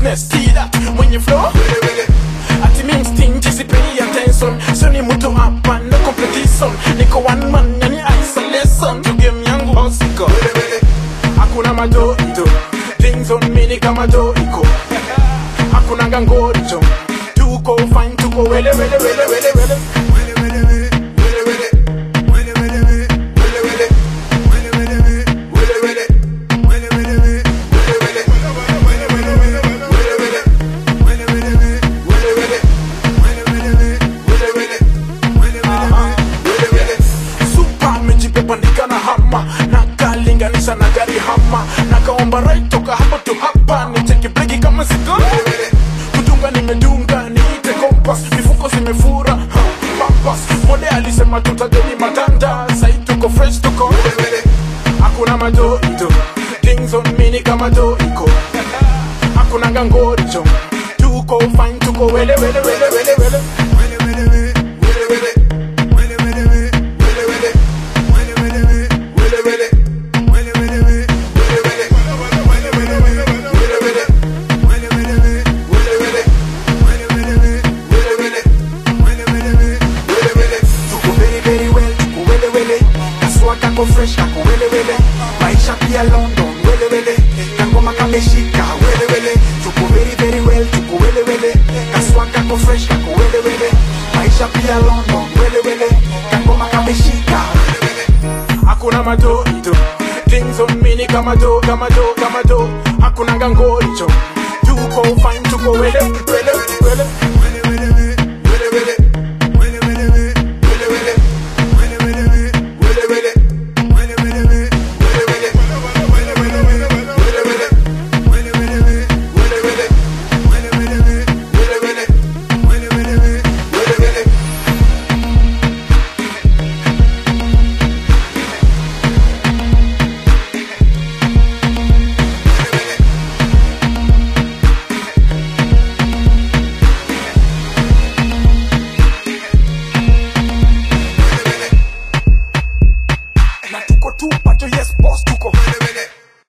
business see that when you flow ati mi mstingi sipei attention sio ni mtu hapa no competition niko one man yani isolation to game yangu hosiko hakuna madoido things on me ni kama doiko hakuna ngangorijo tuko fine tuko wele wele wele wele wele Super amejipepandika na hama nakalinganisha na gari hama nakaomba right toka hapa tu hapa nicheki breki kama siko kutunga nimedunga niite kompas mifuko zimefura ha, pampas mode alisema tutageni matanda sai tuko fresh tuko hakuna madoido things on mini kama doiko hakuna ngangorijo tuko fine tuko wele wele wele wele wele tuko very very well tuko wele wele kaswa kako fresh kako wele wele maisha pia london wele wele kangoma kameshika wele wele tuko very very well tuko wele wele kaswa kako fresh kako wele wele maisha pia london wele wele kangoma kameshika hakuna madoido things on me ni kama do kama do kama do hakuna ngangoricho tuko fine tuko wele